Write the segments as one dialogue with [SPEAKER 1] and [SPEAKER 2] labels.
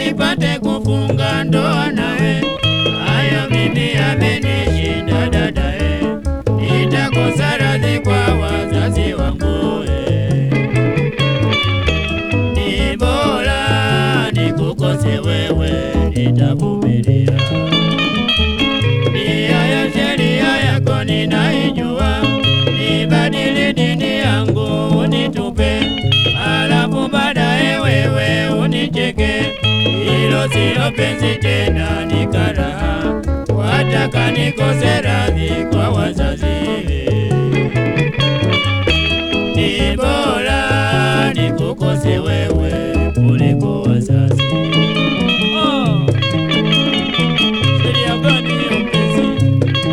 [SPEAKER 1] nipate kufunga ndoa nawe. Hayo mimi amenishinda dadae, nitakosa radhi kwa wazazi wangu eh. Ni bora nikukose wewe, nitavumilia. Nia ya sheria yako ninaijua, nibadili dini yangu unitupe, alafu baadaye wewe unicheke. Hilo silo penzi tena, ni karaha, wataka nikose radhi kwa wazazi ni bora nikukose wewe kuliko wazazi. Oh, sheria gani hiyo mpenzi?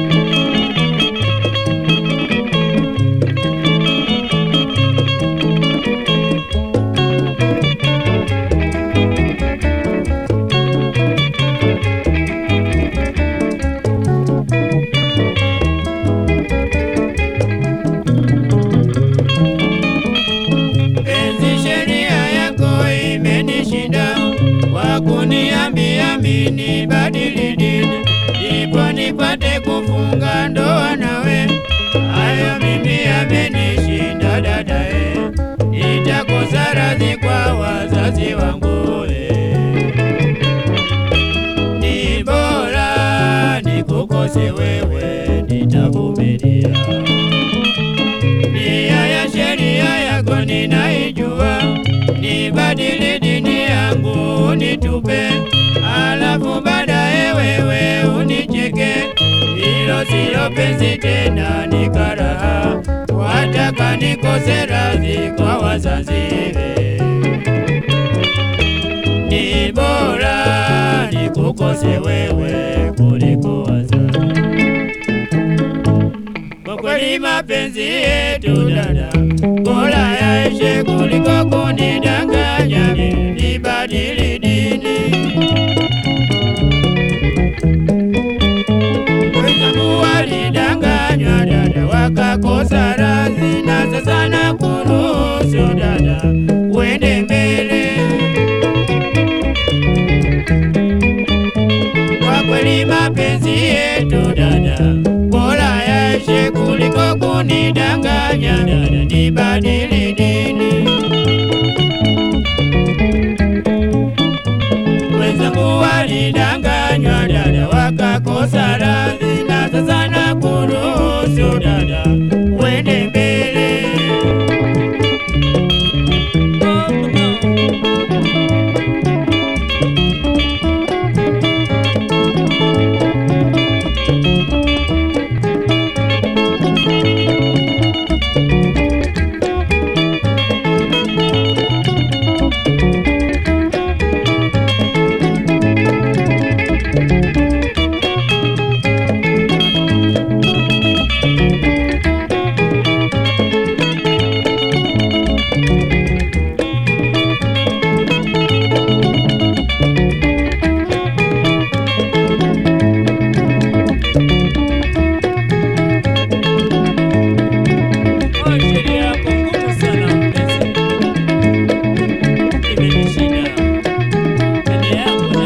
[SPEAKER 1] Penzi, sheria yako imenishinda, kwa kuniambia mimi badili dini, ndipo nipate kufunga ndoa nawe. Hayo mimi amenishinda dadae, nitakosa radhi kwa wazazi wangu eh. Ni bora nikukose wewe, nitavumilia nia ya sheria yako ninaijua, nibadili dini yangu unitupe, alafu baadaye wewe unicheke. Hilo silo penzi tena, ni karaha, wataka nikose radhi kwa wazazi ni bora nikukose wewe kuliko wazazi. Kwa kweli mapenzi yetu dada, bora yaishe kuliko kunidanganya ni- nibadili dini. Wenzangu walidanganywa dada, wakakosa radhi, na sasa nakuruhusu dada, uende mbele. Kwa kweli mapenzi yetu dada, bora yaishe kuliko kunidanganya dada, nibadili dini. Wenzangu walidanganywa dada, wakakosa radhi, na sasa nakuruhusu dada, uende mbele. Oh, sheria yako ngumu sana mpenzi, imenishinda. Sheria yako